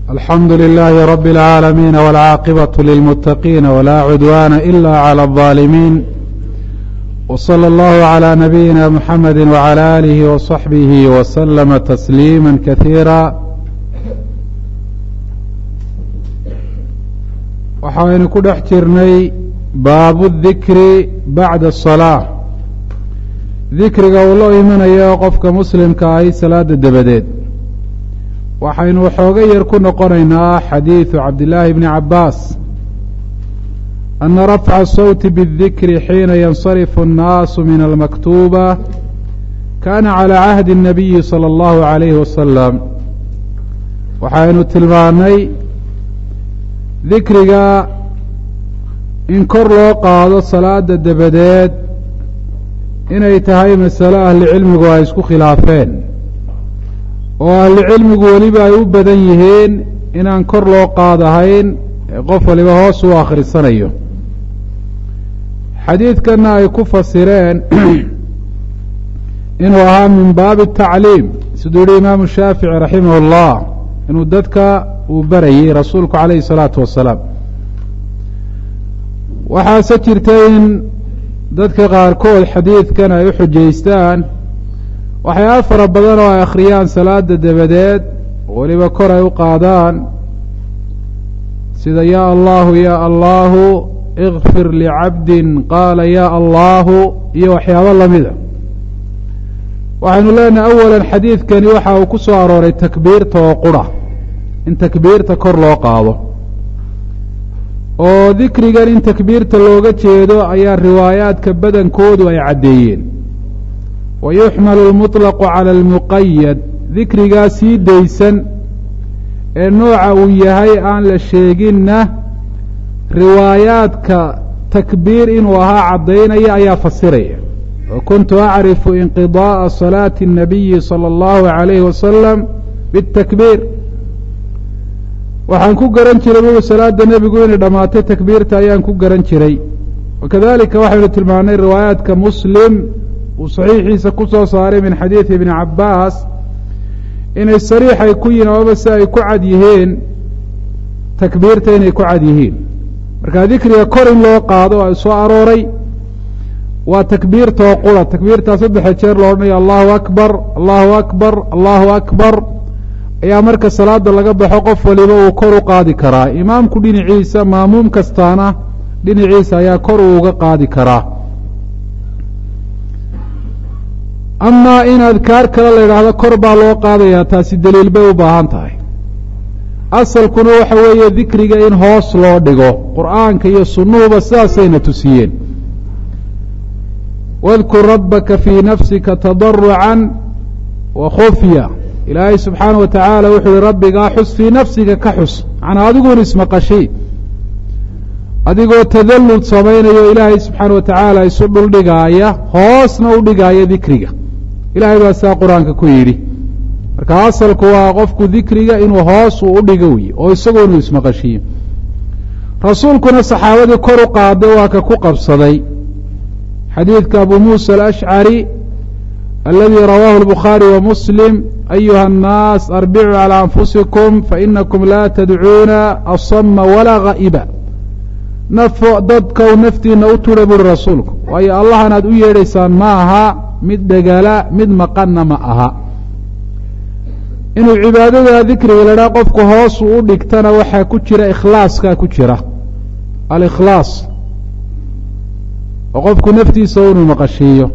alxamdu لlh rb العاalمين والcاaqبة للمتقين ولا عdوان إlا عlى الظالمين وصلى الله عlى نبيina محمد وعlى آله وصحبه وسلم تسليما كثيirا waxaynu ku dhex jirnay baabu الذikri baعda الصلاة dikriga uu loo imanayo qofka muslimka ahi salaada dabadeed waxaynu waxooga yar ku noqonaynaa xadiidu cabdillaahi bni cabbaas ana rafca sawti biاdikri xiina yansarifu الnaasu min almaktuba kana calى cahdi الnabiyi salى اllahu عalayhi wasalam waxaynu tilmaanay dikriga in kor loo qaado salaada dabadeed inay tahay masalo ahli cilmigu ay isku khilaafeen oo ahli cilmigu weliba ay u badan yihiin inaan kor loo qaadahayn ee qof waliba hoos u akhrisanayo xadiidkanna ay ku fasireen inuu ahaa min baabi tacliim siduu yihi imaamu shaafici raximah اllah inuu dadka uu barayey rasuulku calayhi الsalaatu wasalaam waxaase jirta in dadka qaarkood xadiidkan ay u xujaystaan waxyaaba fara badan oo ay akhriyaan salaada dabadeed weliba kor ay u qaadaan sida yaa allahu ya allahu ikfir licabdin qaala ya allahu iyo waxyaabo lamida waxaynu leenahay awalan xadiidkani waxa uu ku soo arooray takbiirta oo qura in takbiirta kor loo qaado oo dikrigan in takbiirta looga jeedo ayaa riwaayaadka badankoodu ay caddeeyeen wa yuxmalu lmuطlaqu cala almuqayad dikrigaa sii daysan ee nooca uu yahay aan la sheeginna riwaayaadka takbiir inuu ahaa caddaynaya ayaa fasiraya wa kuntu acrifu inqidaءa salaati الnabiyi salى اllahu عalayhi wasalam biاtakbiir waxaan ku garan jiray buu salaada nebigu inay dhammaatay takbiirta ayaan ku garan jiray wakadalika waxaynu tilmaanay riwaayaadka muslim uu saxiixiisa ku soo saaray min xadiidi ibni cabbaas inay sariix ay ku yihin amaba si ay ku cad yihiin takbiirta inay ku cad yihiin marka dikriga kor in loo qaado ay soo arooray waa takbiirtoo qura takbiirtaa saddexa jeer lo odhanayo allahu akbar allahu akbar allahu akbar ayaa marka salaada laga baxo qof waliba uu kor u qaadi karaa imaamku dhinaciisa maamuum kastaana dhinaciisa ayaa kor uu uga qaadi karaa amaa in adkaar kale la yidhaahdo kor baa loo qaadayaa taasi daliil bay u baahan tahay asalkuna waxa weeye dikriga in hoos loo dhigo qur'aanka iyo sunnuhuba sidaasayna tusiyeen wadkur rabbaka fii nafsika tadarucan wa khufya ilaahay subxaana wa tacaala wuxuu yihi rabbigaa xus fii nafsiga ka xus macnaa adiguun ismaqashi adigoo tadallud samaynayo ilaahay subxaana wa tacaala isu dhuldhigaaya hoosna u dhigaaya dikriga ilahay baa sidaa qur-aanka ku yidhi marka asalku waa qofku dikriga inuu hoos uu u dhigo wey oo isagu inuu ismaqashiyo rasuulkuna saxaabadii kor u qaaday waa ka ku qabsaday xadiidka abu muusa alashcari aladii rawaahu albukhaari wa muslim ayuha annaas arbicuu calى anfusikum fainakum laa tadcuuna asama walaa gha'iba nafo dadkow naftiina u tudha buuri rasuulku waayo allahan aad u yeedhaysaan ma aha mid dhegala mid maqanna ma aha inuu cibaadada dikriga la dhaha qofku hoosuu u dhigtana waxaa ku jira ikhlaaskaa ku jira alikhlaas oo qofku naftiisa inuu maqashiiyo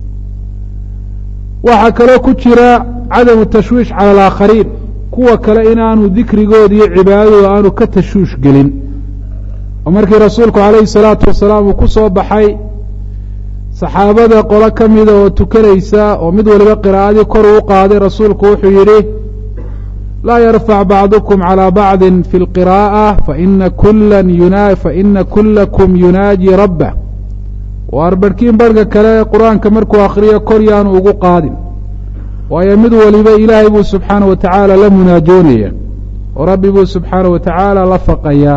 waxaa kaloo ku jira cadamu tashwiish cala alaakhariin kuwa kale inaanu dikrigooda iyo cibaadadooda aanu ka tashwiish gelin oo markii rasuulku calayhi salaatu wasalaam uu ku soo baxay saxaabada qolo ka mida oo tukanaysa oo mid waliba qiraa'adii kor uu qaaday rasuulku wuxuu yidhi laa yarfac bacdukum calى bacdi fi اlqiraaءة faina kula yuna faina kulakum yunaaji rabbah waar barhkiin barhka kale qur-aanka markuu akriyo kor yaanu ugu qaadin waayo mid waliba ilaahay buu subxaana wa tacaala la munaajoonaya oo rabbi buu subxaana wa tacaala la faqayaa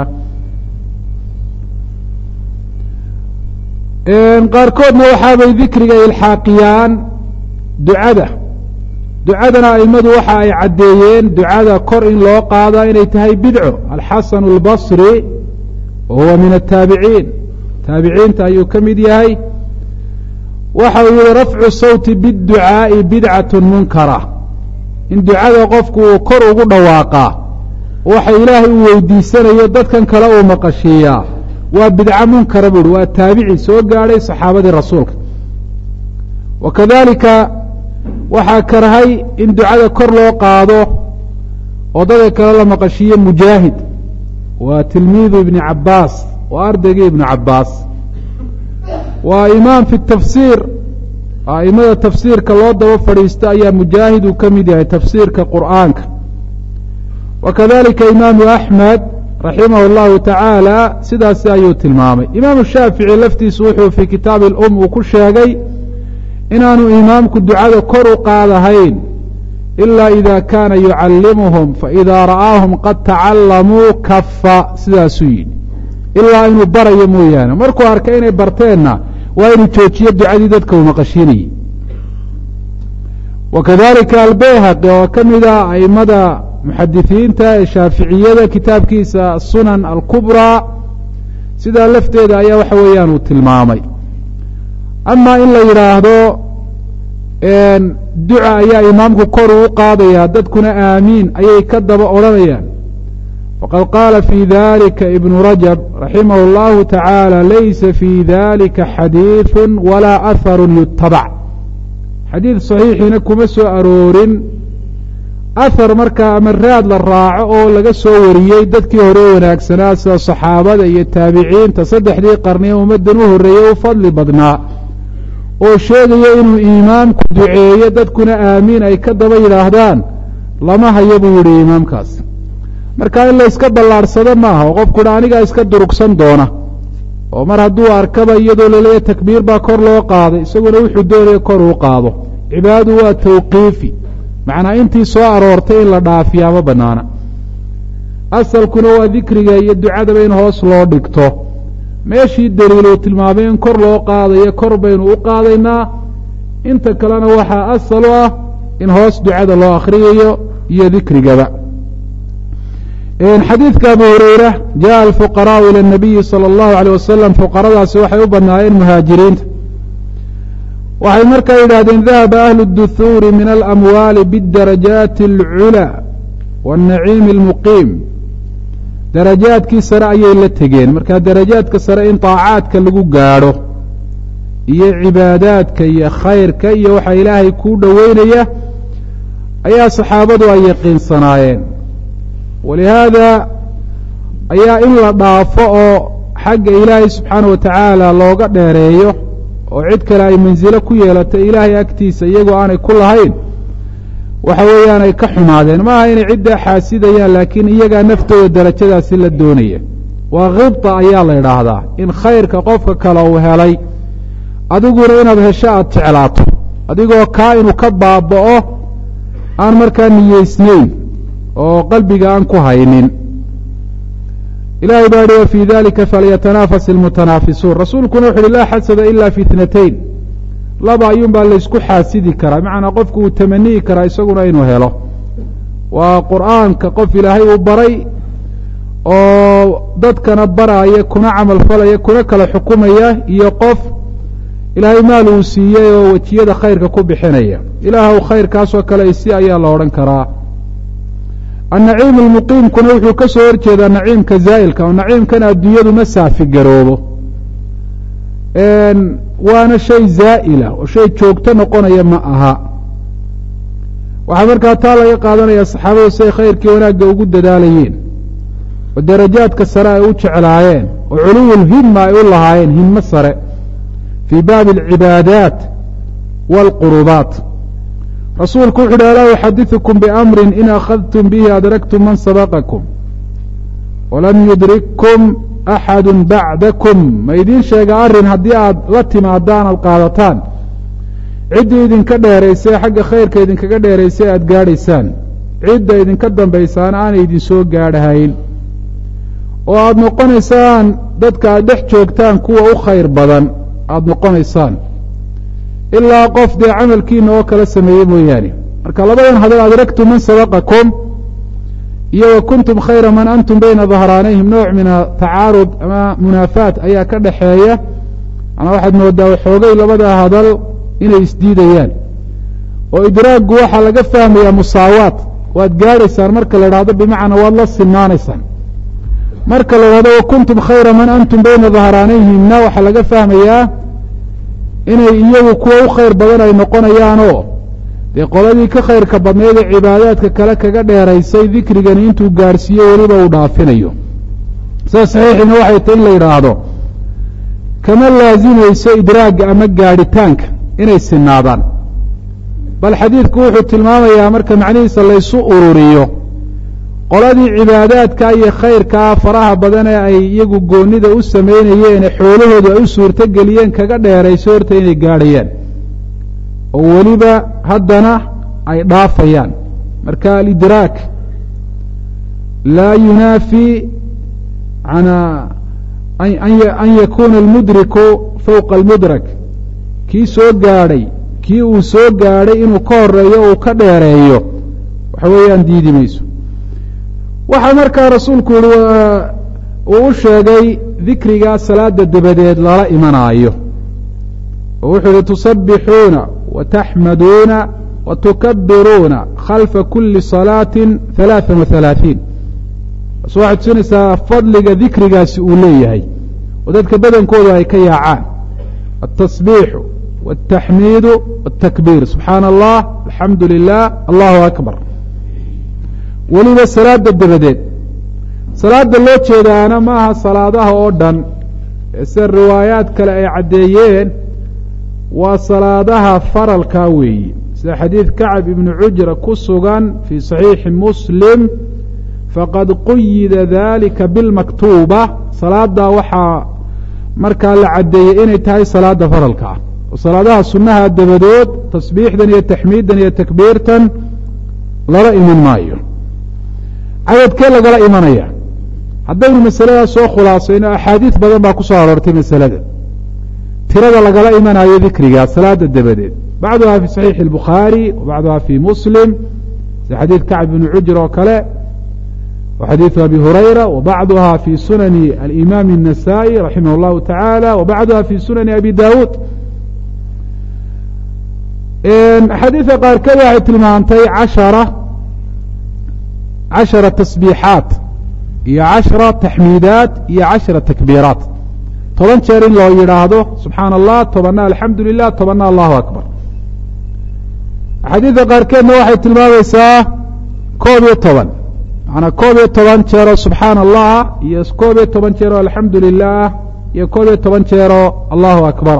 qaarkoodna waxaabay dikriga ilxaaqiyaan ducada ducadana aimadu waxa ay caddeeyeen ducada kor in loo qaadaa inay tahay bidco alxasan albasri wa huwa min ataabiciin taabiciinta ayuu ka mid yahay waxa uu yihi rafcu sawti biاdducaa'i bidcatu munkara in ducada qofku uu kor ugu dhawaaqaa waxa ilaahay uu weydiisanayo dadkan kale uu maqashiiyaa waa bidco munkara buuhi waa taabici soo gaadhay saxaabadii rasuulka wa kadalika waxaa karahay in ducada kor loo qaado oo dadka kale la maqashiiyo mujaahid waa tilmiidu ibni cabaas waa ardaygii ibnu cabaas waa imaam fi tafsiir aimada tafsiirka loo daba fadhiisto ayaa mujaahid uu ka mid yahay tafsiirka qur'aanka wa kadalika imaamu axmed raximah اllahu tacaala sidaasi ayuu tilmaamay imaamu shaafici laftiisu wuxuu fii kitaabi اlum uu ku sheegay inaanu imaamku ducada kor u qaadahayn ila ida kaana yucallimuhum faida ra'aahum qad tacalamuu kafa sidaasuu yidhi ilaa inuu barayo mooyaane markuu arkay inay barteenna waa inuu joojiyo ducadii dadka uu maqashiinayey wa kadalika albayhaqi oo ka mida aimada muxadisiinta ee shaaficiyada kitaabkiisa sunan alkubraa sidaa lafteeda ayaa waxa weeyaan uu tilmaamay ama in la yidhaahdo duca ayaa imaamku kor uu qaadaya dadkuna aamiin ayay ka daba odhanayaan faqad qaala fi dalika ibnu rajab raximah اllahu tacaala laysa fi dalika xadiiثu walaa aharu yutabac xadiid saxiixiina kuma soo aroorin ahar markaa ama raad la raaco oo laga soo wariyey dadkii hore wanaagsanaa sida saxaabada iyo taabiciinta saddexdii qarni ee ummaddan u horreeyey u fadli badnaa oo sheegaya inuu imaamku duceeyo dadkuna aamiin ay ka daba yidhaahdaan lama hayo buu yidhi imaamkaas marka in la iska ballaadhsado maaha oo qofku dha anigaa iska durugsan doona oo mar hadduu arkaba iyadoo laleeya takbiir baa kor loo qaaday isaguna wuxuu doonaya kor uu qaado cibaadadu waa tawqiifi macnaa intii soo aroortay in la dhaafiyaa ma banaana asalkuna waa dikriga iyo ducadaba in hoos loo dhigto meeshii daliiluu tilmaamay in kor loo qaadayo kor baynu u qaadaynaa inta kalena waxaa asal u ah in hoos ducada loo akhriyayo iyo dikrigaba xadiidka abu hureyra jaءa alfuqaraءu ilى الnabiyi salى اllahu عalيه wasalam fuqaradaasi waxay u banaayeen muhaajiriinta waxay markaa yidhahdeen dahaba ahlu الduhuuri min alamwaali bاdarajaati اlculى wالnaciimi اlmuqiim darajaadkii sare ayay la tegeen marka darajaadka sare in طaacaadka lagu gaadho iyo cibaadaadka iyo khayrka iyo waxa ilaahay kuu dhoweynaya ayaa saxaabadu ay yaqiinsanaayeen walihaada ayaa in la dhaafo oo xagga ilaahay subxaana wa tacaala looga dheereeyo oo cid kale ay mansilo ku yeelato ilaahay agtiisa iyagoo aanay ku lahayn waxa weeyaan ay ka xumaadeen maaha inay ciddaa xaasidayaan laakiin iyagaa naftooda darajadaasi la doonaya waa khibta ayaa la idhaahdaa in khayrka qofka kale uu helay adiguna inaad hesho aada jeclaato adigoo kaa inuu ka baaba'o aan markaa niyeysnayn oo qalbiga aan ku haynin ilahay baa yihi wa fii dalika falyatanaafas ilmutanaafisuun rasuulkuna wuxu uhi laa xasada ila fi itnatayn laba ayuun baa laysku xaasidi karaa bimacnaa qofku uu tamaniyi karaa isaguna inuu helo waa qur'aanka qof ilaahay uu baray oo dadkana baraya kuna camal falaya kuna kala xukumaya iyo qof ilaahay maal uu siiyey oo wejiyada khayrka ku bixinaya ilaahw khayrkaasoo kale isi ayaa la odhan karaa annaciim almuqiimkuna wuxuu ka soo horjeedaa naciimka zaa'ilka oo naciimkan adduunyadu ma saafi garoobo waana shay zaa'ila oo shay joogto noqonaya ma aha waxaa markaa taa laga qaadanaya saxaabadu siay khayrkii wanaagga ugu dadaalayeen oo darajaadka sare ay u jeclaayeen oo culuwulhimma ay u lahaayeen himmo sare fii baabi alcibaadaat waalqurubaat rasuulku wuxu uhi alaa uxadiثukum biamrin in akhadtum bihi adraktum man sabaqakum walam yudrikkum axadu bacdakum ma idiin sheega arrin haddii aad la timaadaan aad qaadataan ciddii idinka dheeraysay xagga khayrka idinkaga dheeraysay aad gaadhaysaan cidda idinka dambaysaana aanay idinsoo gaadhahayn oo aada noqonaysaan dadka aad dhex joogtaan kuwa u khayr badan aada noqonaysaan ilaa qof dee camalkiina oo kala sameeyey mooyaane marka labadan hadal adraktu man sabaqakum iyo wa kuntum khayra man antum bayna dahraanayhim nooc min atacaarud ama munaafaat ayaa ka dhaxeeya manaa waxaad moodaa waxoogay labada hadal inay isdiidayaan oo idraaggu waxaa laga fahmayaa musaawaat waad gaadhaysaan marka la idhahdo bimacnaa waad la sinaanaysaan marka la idhahdo wa kuntum khayra man antum bayna dahraanayhimna waxaa laga fahmayaa inay iyagu kuwa u khayr badan ay noqonayaanoo dee qoladii ka khayrka badnayd ee cibaadaadka kale kaga dheeraysay dikrigani intuu gaadhsiiyo weliba uu dhaafinayo sida saxiixiina waxay tahy in la yidhaahdo kama laasimayso idraagga ama gaadhitaanka inay sinaadaan bal xadiidku wuxuu tilmaamayaa marka macnihiisa laysu ururiyo qoladii cibaadaadka iyo khayrkaa faraha badan ee ay iyagu goonnida u samaynayeene xoolahoodu ay u suurtogeliyeen kaga dheerayso horta inay gaadhayaan oo weliba haddana ay dhaafayaan marka alidraak laa yunaafi an yakuna almudriku fowqa almudrak kii soo gaadhay kii uu soo gaadhay inuu ka horeeyo uu ka dheereeyo waxa weeyaan diidi mayso waxaa markaa rasuulku yihi uu u sheegay dikrigaa salaada dabadeed lala imanaayo oo wuxuu yihi tusabbixuuna wataxmaduuna watukabiruuna khalfa kuli salaatin halaaa wa halaaثiin bas waxay tusinaysaa fadliga dikrigaasi uu leeyahay oo dadka badankoodu ay ka yaacaan atasbiixu wاtaxmiidu wاtakbiir subxaana allah alxamdu lilah allahu akbar weliba salaada dabadeed salaada loo jeedaana maaha salaadaha oo dhan ee sida riwaayaad kale ay caddeeyeen waa salaadaha faralkaa weeyi sida xadiid kacab ibnu cujra ku sugan fii saxiixi muslim faqad quyida dalika bilmaktuuba salaaddaa waxaa markaa la caddeeyey inay tahay salaada faralka ah oo salaadaha sunnaha dabadood tasbiixdan iyo taxmiiddan iyo takbiirtan lala iman maayo cadadkee lagala imanaya haddaynu masaladaas soo khulaasayno axaadiis badan baa ku soo aroortay masalada tirada lagala imanayo dikriga salaada dabadeed bacduha fi saxiixi اlbukhaari wa bacduha fi muslim sida xadiid kacb ibni cujr oo kale wa xadiidu abi hurayra wa bacduha fi sunani alimaami الnasa'i raximah اllahu taعala wa bacduha fi sunani abi dawuud axaadiida qaarkeed waxay tilmaantay cashara cashara tasbiixaat iyo cashara taxmiidaat iyo cashara takbiiraat toban jeer in loo yidhaahdo subxaana allah tobanna alxamdu lilah tobanna allahu akbar axaadiidda qaarkeedna waxay tilmaamaysaa koob iyo toban macanaa koob iyo toban jeeroo subxaana allah iyo koob iyo toban jeeroo alxamdu lilah iyo koob iyo toban jeeroo allahu akbar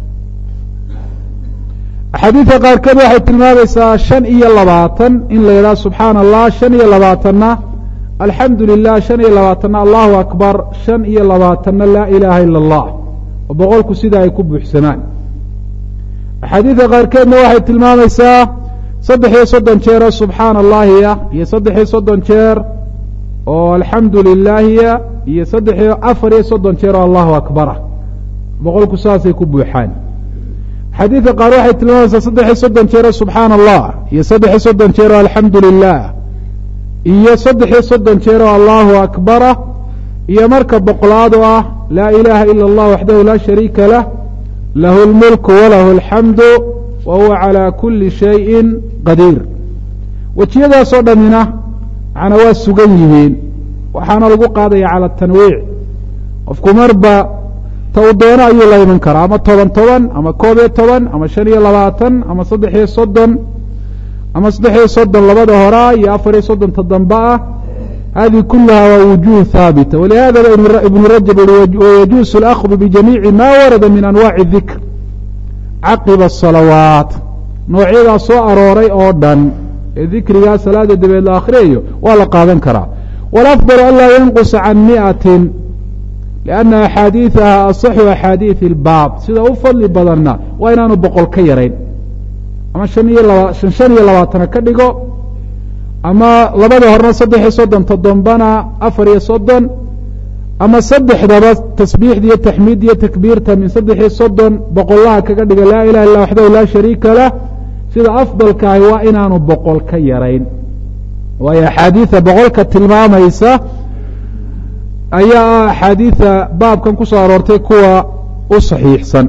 axaadiidka qaarkeed waxay tilmaamaysaa shan iyo labaatan in la yidhaha subxaana allah shan iyo labaatanna alxamdu lilah shan iyo labaatanna allahu akbar shan iyo labaatanna laa ilaaha ila allah oo boqolku sida ay ku buuxsamaan axaadiidka qaarkeedna waxay tilmaamaysaa saddex iyo soddon jeeroo subxaana allahiya iyo saddex iyo soddon jeer oo alxamdu lilaahiya iyo saddex iyo afar iyo soddon jeer oo allahu akbara boqolku saasay ku buuxaan xadiidka qaar waxay tilmaamaysaa saddex iyo soddon jeeroo subxaana allah iyo saddex iyo soddon jeeroo alxamdu lilah iyo saddex iyo soddon jeeroo allahu akbara iyo marka boqolaad oo ah laa ilaaha ila allah waxdahu laa shariika lah lahu اlmulku walahu alxamdu wa huwa calى kuli shayin qadiir wejiyadaasoo dhammina macnaa waa sugan yihiin waxaana lagu qaadaya cala tanwiic qofku marba ta uu doono ayuu la iman karaa ama toban toban ama koob iyo toban ama shan iyo labaatan ama saddex iyo soddon ama saddex iyo soddon labada horaa iyo afar iyo soddonta dambe ah hadihi kulaha waa wujuh haabita walihadaba ibnu rajab ui wayajuusu اlأkhdu bijamiici ma warada min anwaci dikr caqiba الsalawaat noocyadaa soo arooray oo dhan ee dikrigaa salaada dabeed la akhriyayo waa la qaadan karaa wاlأfضل an laa yanqusa can miئati لأna axaadiiثaha aصxu axaadiiث اlbaab sida u fadli badanna waa inaanu boqol ka yarayn ama shan iyo laba shan shan iyo labaatana ka dhigo ama labada horena saddex iyo soddon toddobana afar iyo soddon ama saddexdaba tasbiixda iyo taxmiidda iyo takbiirta min saddex iyo soddon boqolaha kaga dhiga laa ilaha illa waxdahu laa shariika lah sida afdalkaahi waa inaanu boqol ka yarayn waayo axaadiida boqolka tilmaamaysa ayaa ah axaadiida baabkan ku soo aroortay kuwa u saxiixsan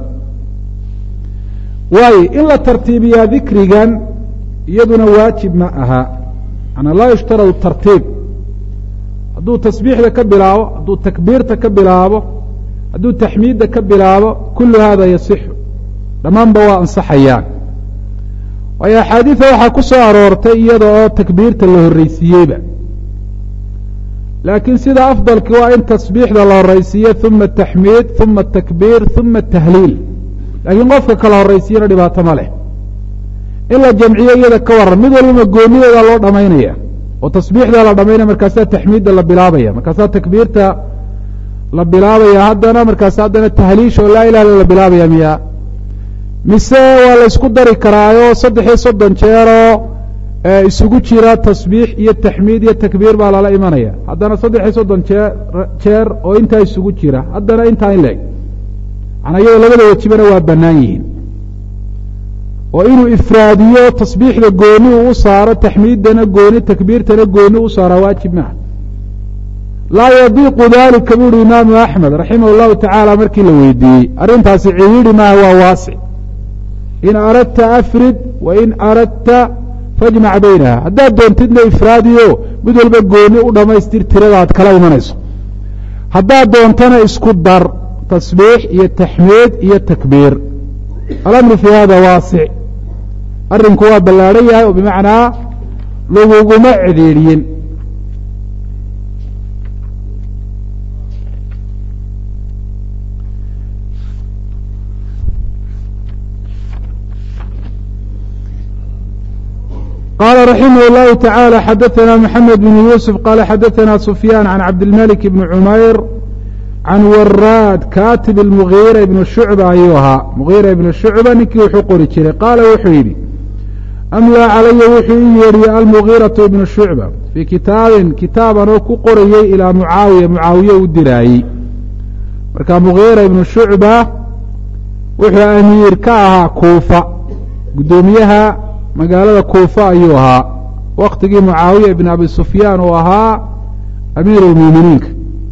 waayo in la tartiibiyaa dikrigan iyaduna waajib ma aha manaa laa yushtaradu tartiib hadduu tasbiixda ka bilaabo hadduu takbiirta ka bilaabo hadduu taxmiidda ka bilaabo kullu hada yasixu dhammaanba waa ansaxayaan waayo axaadiida waxaa ku soo aroortay iyada oo takbiirta la horreysiiyeyba laakiin sida afdalki waa in tasbiixda la horreysiiyo uma taxmiid uma takbiir uma tahliil laakiin qofka kala horreysiyana dhibaato ma leh in la jamciyo iyada ka waran mid walbama goonideeda loo dhamaynaya oo tasbiixda la dhamaynaya markaasaa taxmiidda la bilaabaya markaasaa takbiirta la bilaabaya haddana markaas haddana tahliisha oo laa ilah illa la bilaabaya miya mise waa la isku dari karaayo saddex iyo soddon jeeroo isugu jira tasbiix iyo taxmiid iyo takbiir baa lala imanaya haddana saddex iyo soddon jee jeer oo intaa isugu jira haddana intaa in leeg manaa iyadoo labada wejibana waa bannaan yihiin oo inuu ifraadiyo tasbiixda gooni uu u saaro taxmiiddana gooni takbiirtana gooni u saara waajib maaha laa yadiiqu dalika bu uhi imaamu axmed raximah llahu tacaala markii la weydiiyey arrintaasi cihiidhi maaha waa waasic in aradta afrid wa in aradta fajmac baynaha haddaad doontidna ifraadiyo mid walba gooni u dhammaystir tirada aad kala imanayso haddaad doontana isku dar tasbiix iyo taxmiid iyo takbiir alamru fii hada waasic arrinku waa ballaadhan yahay oo bimacnaa laguguma cidhiidhiyin qala raximah اllahu taعalى xadaثna mxamed bn yuusuf qala xadaثna sufyaan can cabdilmalik bni cumayr can waraad katib اlmugiira ibn shucba ayuu ahaa mugiira ibn shucba ninkii wuxuu qori jiray qaala wuxuu yidhi amlaa calaya wuxuu ii yeedhiyey almugiiraةu ibnu shucba fii kitaabin kitaaban oo ku qorayey ilaa mucaawiya mucaawiye u diraayey marka mugiira ibnu shucba wuxuu amiir ka ahaa kuufa guddoomiyaha magaalada kuufa ayuu ahaa waktigii mucaawiya ibn abi sufyaan uu ahaa amiir اlmuuminiinka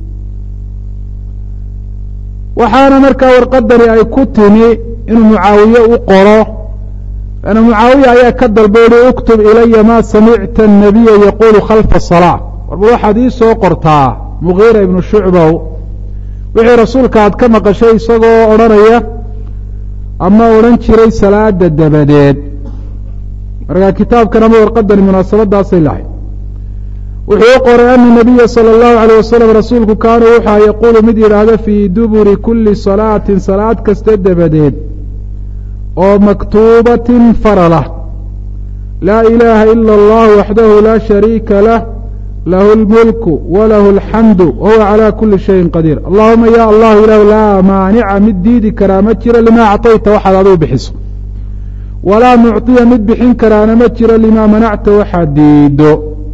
waxaana markaa warqadani ay ku timi inuu mucaawiye u qoro ana mucaawiya ayaa ka dalba uhi uktub ilaya ma samicta الnabiya yaqulu khalfa الصalaaة warba waxaad ii soo qortaa mugiira ibnu shucbow wixii rasuulka aad ka maqashay isagoo odhanaya ama odhan jiray salaada dabadeed markaa kitaabkan ama warqadani munaasabadaasay lahay wuxuu u qoray ana nabiya salى اllahu alيyه wasalam rasuulku kaana wuxua yaquulu mid yidhaahda fii duburi kuli salaatin salaad kasta dabadeed oo maktuubatin faralah laa ilaaha ila اllah waxdahu laa shariika lah lahu اlmulku walahu اlxamdu wahuwa calى kuli shayin qadiir allahuma ya allahu ilah laa maanica mid diidi karaa ma jiro lima acطayta waxaad aduu bixiso walaa mucطiya mid bixin karaana ma jiro limaa manacta waxaad diido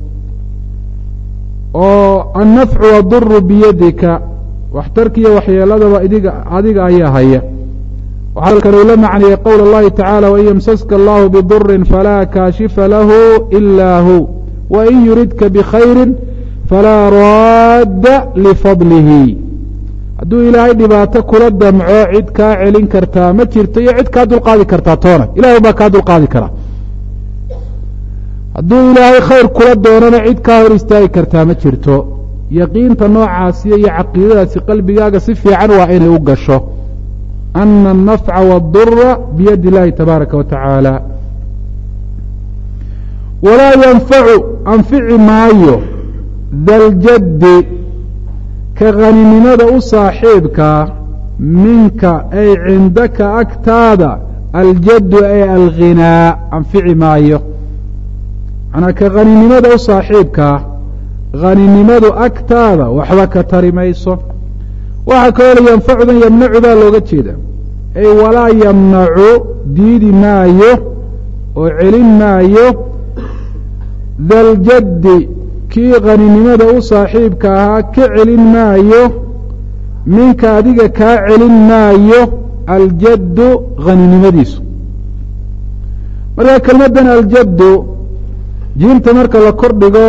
oo annafcu waduru biyadika waxtarkiiyo waxyeeladaba idiga adiga ayaa haya waxaa halkan uu la macniyey qowl اllahi tacaala wain yamsaska allahu bidurin falaa kaashifa lahu ila hu wain yuridka bikhayri falaa raadda lifadlihi hadduu ilaahay dhibaato kula damco cid kaa celin kartaa ma jirto iyo cid kaa dulqaadi kartaa toona ilahay baa kaa dulqaadi karaa hadduu ilaahay khayr kula doonana cid kaa hor istaagi kartaa ma jirto yaqiinta noocaasiyo iyo caqiidadaasi qalbigaaga si fiican waa inay u gasho ana الnafca wاdura biyadi اllahi tabaaraka wa tacaala walaa yanfacu anfici maayo daljaddi ka haninimada u saaxiibkaa minka ay cindaka agtaada aljaddu ay alghinaa anfici maayo manaa ka haninimada u saaxiibkaa haninimadu agtaada waxba ka tari mayso waxaa kaloo la yanfacudan yamnacu baa looga jeeda ay walaa yamnacu diidi maayo oo celin maayo daljaddi kii haninimada u saaxiibka ahaa ka celin maayo minka adiga kaa celin maayo aljaddu haninimadiisu marka kelmaddan aljaddu jiimta marka la kor dhigo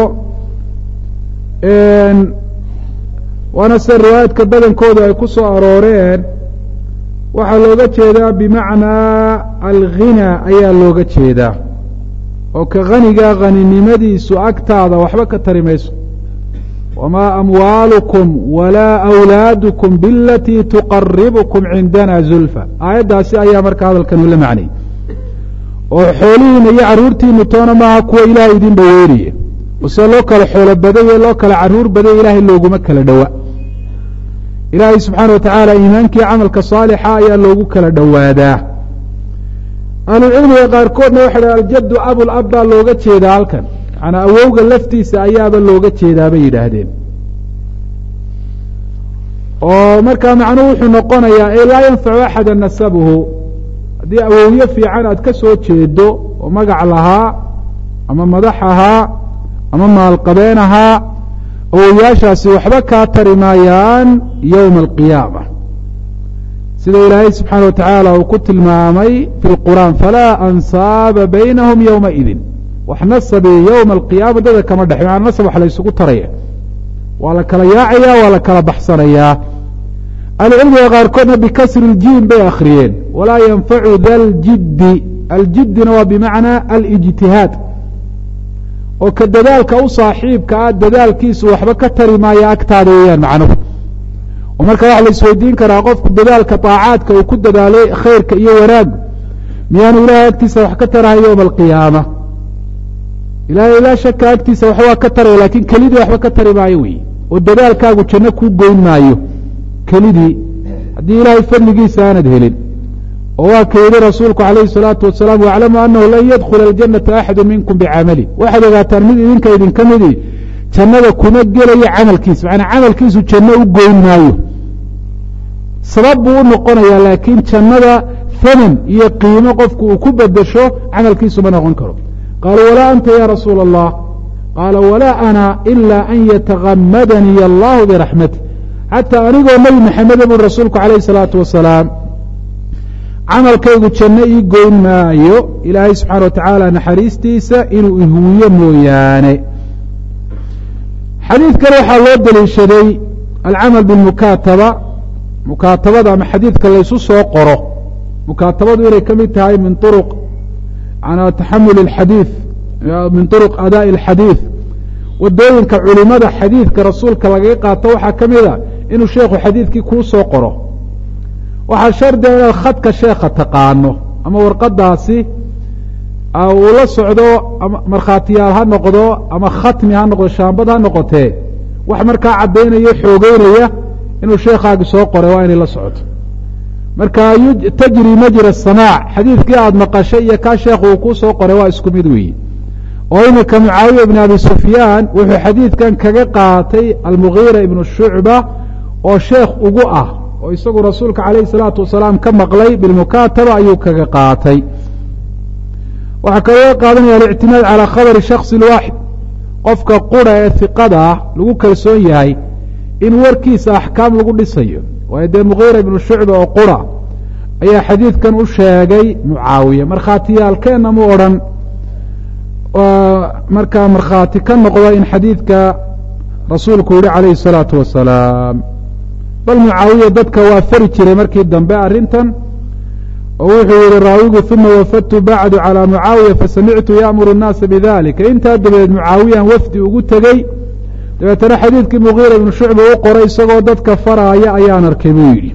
waana sida riwaayaadka badankooda ay ku soo arooreen waxaa looga jeedaa bimacnaa alghina ayaa looga jeedaa oo ka khaniga haninimadiisu agtaada waxba ka tari mayso wamaa amwaalukum walaa awlaadukum bilatii tuqaribukum cindana zulfa aayaddaasi ayaa marka hadalkan ula macnay oo xoolihiina iyo carruurtiinu toona maaha kuwa ilaahay idin dhaweynaya ose loo kala xoolo badaya loo kala carruur badaya ilaahay looguma kala dhowa ilaahay subxaana wa tacaala iimaankii camalka saalixa ayaa loogu kala dhowaadaa ahlucilmiga qaarkoodna waxay dhaha aljaddu abulab baa looga jeedaa halkan macanaa awowga laftiisa ayaaba looga jeedaa bay yidhaahdeen oo markaa macnuhu wuxuu noqonayaa ee laa yanfacu axada nasabuhu haddii awowyo fiican aad ka soo jeedo oo magac lahaa ama madax ahaa ama maalqabeen ahaa awowyaashaasi waxba kaa tari maayaan yowma alqiyaama sida ilaahay subxaana wa tacaala uu ku tilmaamay fi lqur'aan falaa ansaaba baynahum yowmaidin wax nasabi yowma alqiyaama dada kama dhex maana nasab wax la ysugu taraya waa la kala yaacaya waa la kala baxsanayaa ahlucilmiga qaarkoodna bikasri ljiim bay akhriyeen walaa yanfacu da ljiddi aljiddina waa bimacnaa alijtihaad oo ka dadaalka u saaxiibka ah dadaalkiisu waxba ka tari maayo agtaada weeyaan macnuhu oo marka waxa la isweydiin karaa qofku dadaalka daacaadka uu ku dadaalay khayrka iyo wanaagu miyaanu ilahay agtiisa wax ka tarahay yowma alqiyaama ilahay laa shaka agtiisa wax waa ka taraya laakiin kelidii waxba ka tari maayo wey oo dadaalkaagu janno kuu goyn maayo kelidii haddii ilaahay fadligiisa aanad helin oo waa ka yidhi rasuulku calayhi salaatu wasalaam waclamu anahu lan yadkhula aljanata axadu minkum bicamali waxaad ogaataan mid idinka idinka midii jannada kuma gelayo camalkiisa macanaa camalkiisu janno u goyn maayo sabab buu u noqonayaa laakiin jannada haman iyo qiimo qofku uu ku bedesho camalkiisu ma noqon karo qaaluu walaa anta ya rasuula allah qaala walaa ana ila an yatagamadaniy allahu biraxmati xataa anigoo nebi maxameda bui rasuulku calayhi salaatu wasalaam camalkaygu janno ii goyn maayo ilaahay subxaana wa tacaala naxariistiisa inuu ihuwiyo mooyaane xadiidkan waxaa loo deliishaday alcamal bilmukaataba mukaatabada ama xadiidka laysu soo qoro mukaatabadu inay ka mid tahay min uruq manaa taxamul اxadiid min طuruq adaaءi اlxadiid wadooyinka culimada xadiidka rasuulka lagaga qaato waxaa ka mida inuu sheekhu xadiidkii kuu soo qoro waxaa shardiga inaad khadka sheekha taqaano ama warqadaasi uu la socdo markhaatiyaal ha noqdo ama khatmi ha noqdo shaambad ha noqotee wax markaa caddaynaya xoogeynaya inuu sheekhaagi soo qoray waa inay la socoto marka tajri majra samaac xadiidkii aada maqashay iyo kaa sheekhu uu kuu soo qoray waa isku mid weeye oo iminka mucaawiya ibn abi sufyaan wuxuu xadiidkan kaga qaatay almugiira ibnu shucba oo sheekh ugu ah oo isagu rasuulka calayhi salaatu wasalaam ka maqlay bilmukaataba ayuu kaga qaatay waxaa kalooga qaadanaya alictimaad calaa khabari shaksi waaxid qofka qura ee hiqada ah lagu kalsoon yahay in warkiisa axkaam lagu dhisayo waayo dee mugiira ibnu shucba oo qura ayaa xadiidkan u sheegay mucaawiya markhaatiyaalkeenna mu odhan markaa markhaati ka noqda in xadiidka rasuulku yihi calayhi الsalaatu wasalaam bal mucaawiya dadka waa fari jiray markii dambe arrintan oo wuxuu yihi raawigu uma wafadtu bacdu calى mucaawiya fasamictu yaamuru الnaasa bidalika intaa dabadeed mucaawiyan wafdi ugu tegey dabeetana xadiidkii mugiira ibnu shucba u qoray isagoo dadka faraaya ayaan arkay buu yidhi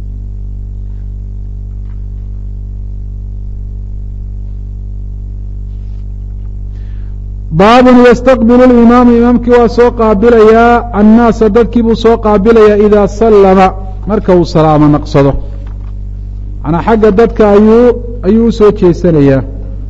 baabun ystaqbilu اlimaamu imaamkii waa soo qaabilayaa annaasa dadkii buu soo qaabilayaa idaa sallama marka uu salaamo naqsado manaa xagga dadka ayuu ayuu u soo jeesanayaa